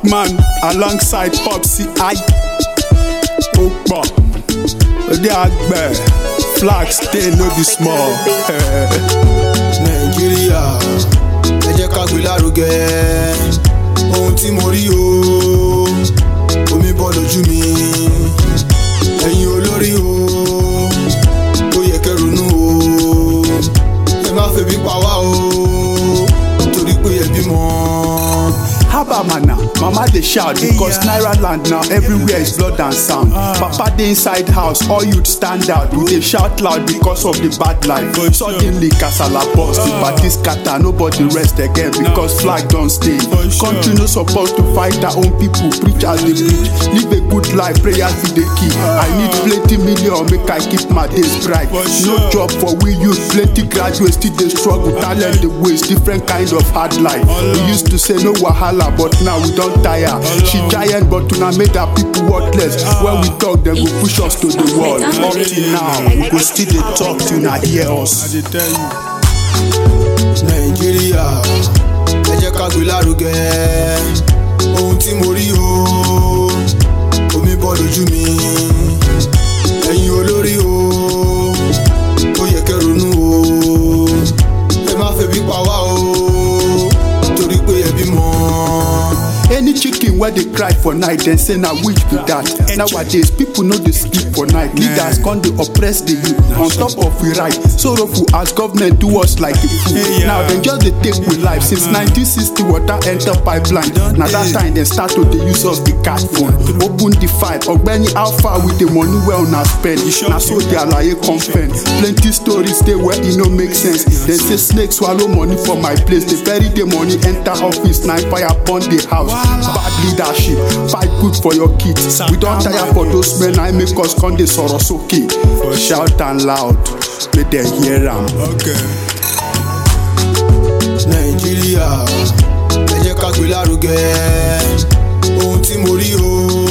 man alongside popsi i ó pọ̀ òde àgbẹ̀ flag stay no be small. nàìjíríà ẹ jẹ́ ká gbé lárugẹ ohun tí mo rí o omi bọ́ lójú mi ẹ̀yin olórí o ó yẹ kẹ́ ronú o ẹ má febi pa wá o torí pé ẹ bímọ. Haba mana, mama dey shout because Naira land now everywhere is blood and sound. Papa dey inside house, all youth stand out. We dey shout loud because of the bad life. Suddenly kasala burst, the party scatter, nobody rest again because flag don stay. Country no suppose to fight our own people, preachers dey preach. Live a good life, prayers be the key. I need plenty million make I keep my days bright. No job for we youth, plenty graduates still dey struggle, talent dey waste, different kind of hard life. We used to say no wahala, but now we don tire. She giant, but una made her people worthless. When we talk, dem go push us to the wall. Up till now, we go still dey talk till una hear us. nàìjíríà ẹ jẹ́ ká gbé lárugẹ ohun tí mo rí o omi bọ́ lójú mi ẹ̀yin olórí o ó yẹ kẹ́ ronú o ẹ má febi pa wá o torí pé ẹ bímọ. Any chicken wey dey cry for night, dem say na witch be that. Nowadays, people no dey sleep for night. Leaders come dey oppress the youth on top of we right. Sorrowful as government do us like a fool. Now dem just dey take we life since 1960 water enter pipeline. Na that time dem start to dey use us the cat phone. Open the file, ọ̀gbẹ́ni how far with the money wey una spend? Na so the alaye come spend. Plenty stories dey where e no make sense. Dem say snake swallow money for my place. The very day money enter office, na fire burn the house. Bad leadership, fight good for your kids. We don tire for those men, I make us come dey sọ̀rọ̀ sókè. Shout am loud, make dem hear am. nàìjíríà ẹ jẹ́ ká gbé lárugẹ ohun tí mo rí o